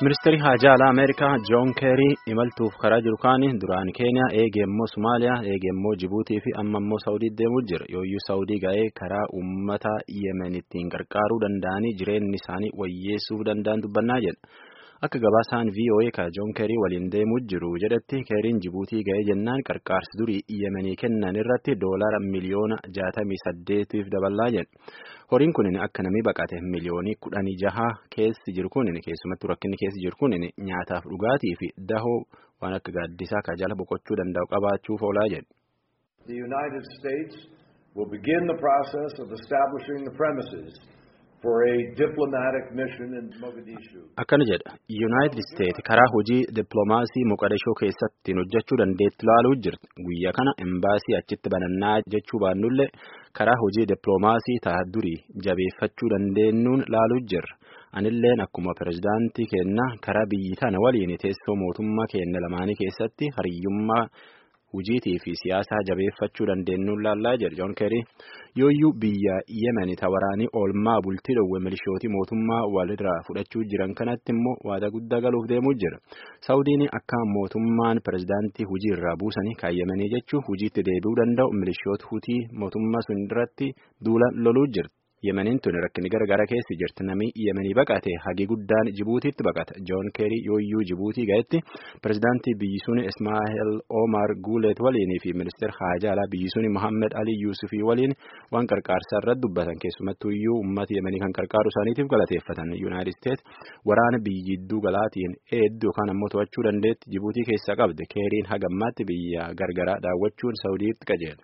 Ministeerri Haajaa Alaa Ameerikaa Joon Keerii imaltuuf karaa jiru kaanii duraan Keeniyaa eegee immoo Somaaliyaa eegee immoo Jibuutii fi amma immoo Saawudii deemuu jira. Yooyyuu Saawudii ga'ee karaa uummata Yemen ittiin gargaaruu danda'anii jireenyi isaanii wayyeessuu danda'an dubbannaa jedha. Akka gabaasaan VOA ka Joon Keerii waliin deemuu jiru jedhetti Keeriin Jibuutii ga'ee jennaan qarqaarsi durii Yemenii kennan irratti doolaara miliyoona jaatamii saddeetiif dabalaa jedha. Horiin kun akka namni baqate miliyoonii kudhanii jaha keessi jiru kun keessumattuu rakkinni keessi jiru kun nyaataaf dhugaatii fi dahoo waan akka gaaddisaa ka jala boqochuu danda'u qabaachuuf oolaa jedhu. The United States will begin the process of establishing the premises for a diplomatic mission in Mogadishu. Akkana jedha United States karaa hojii dippiloomaasii Moqadishoo keessatti hojjechuu dandeetti ilaaluu jirti. Guyyaa kana embaasii achitti banannaa jechuu baannullee karaa hojii dippiloomaasii ta'a durii jabeeffachuu dandeenyuun ilaaluu jirra. Anilleen akkuma pirezidaantii keenna karaa biyyi tana waliin teessoo mootummaa keenya lamaanii keessatti hariyyummaa hujiitii fi siyaasaa jabeeffachuu dandeenyuun laallaa jedhe Joon Keerii yooyyuu biyya Yemen waraanii oolmaa bultii dhowwe milishootii mootummaa walirraa fudhachuu jiran kanatti immoo waada guddaa galuuf deemuu jira. Saawudiin akka mootummaan pirezidaantii hujii irraa buusanii kan Yemenii jechuun hujiitti deebi'uu danda'u milishoota hutii mootummaa sun irratti duula loluu jirti. Yemeniin tun rakkinni gara keessa jirti namni Yemenii baqate hagi guddaan Jibuutiitti baqata. Joon Keerii yooyyuu Jibuutii ga'etti pirezidaantii biyyi sun Ismaa'eel Omar Guulet waliinii fi ministeera haajaa alaa biyyi sun Mohammed Ali Yuusufii waliin waan qarqaarsaa irratti dubbatan keessumattuu iyyuu uummata Yemenii kan qarqaaru isaaniitiif galateeffatan. Yuunaayitid Isteet waraana biyyi gidduu galaatiin eedduu yookaan ammoo to'achuu dandeetti Jibuutii keessaa qabde. Keeriin hagammaatti biyya gargaraa daawwachuun Saawudiitti qajeela.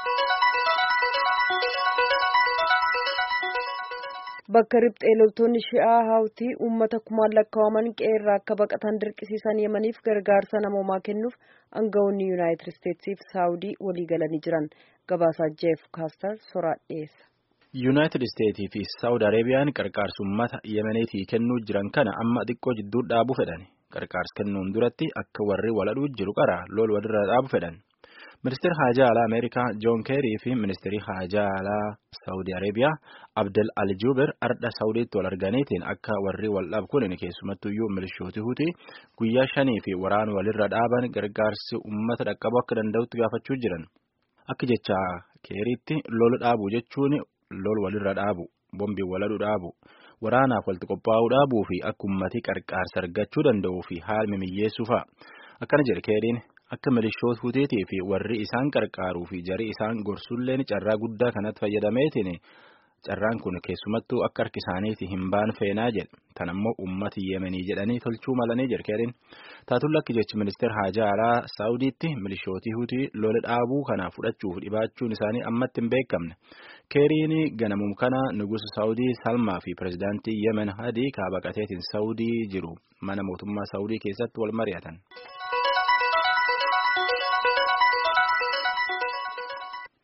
Bakka riphxee loltoonni shi'aa hawtii uummata kumaan lakkaa'aman qeerraa akka baqatan dirqisiisan yemaniif gargaarsa namoomaa kennuuf aangawoonni yuunaayitid isteetsiif saawudii walii galanii jiran gabaasaa jeef kaastar soraa dhiyeessa. yuunaayitid isteetii fi saawud areebiyaan qarqaarsa uummata yemeniitii kennuu jiran kana amma xiqqoo jidduu dhaabuu fedhan qarqaarsa kennuun duratti akka warri waladhuu jiru qara lol walirra dhaabu fedhan. Ministeerri haajaa alaa Ameerikaa Joon Keerii fi ministeerri haajaa alaa Saawudii Areebiyaa Abdel Aljuber ardha Saawudiitti wal arganiitiin akka warri wal dhabu kun keessumattuyyuu milishooti hutii guyyaa shanii fi waraana walirra dhaaban gargaarsi uummata dhaqqabuu akka danda'utti gaafachuu jiran. Akka jecha Keeriitti lol dhaabu jechuun lol walirra dhaabu, bombiin waladhu dhaabu, waraanaaf walitti qophaa'uu dhaabuu fi akka uummatii qarqaarsa argachuu danda'uu fi haala miyyeessuu fa'a. Akkana jedhe Keeriin. Akka milishoota huteetii fi warri isaan qarqaaruu fi jarii isaan gorsulleen carraa guddaa kanatti fayyadameetiin carraan kun keessumattuu akka harki isaaniitii hin baan feenaa jedhe. Tan ammoo uummata yemenii jedhanii tolchuu malanii jedhe keeriin. Taatulla akka jechi ministeera haajaa alaa Saawudiitti milishootii hutii lola dhaabuu kana fudhachuuf dhibaachuun isaanii ammatti hin beekamne. Keeriin ganamum kana nugusa Saawudii Salmaa fi pirezidaantii Yemen Hadii kaabaqateetiin Saawudii jiru mana mootummaa Saawudii keessatti wal mari'atan.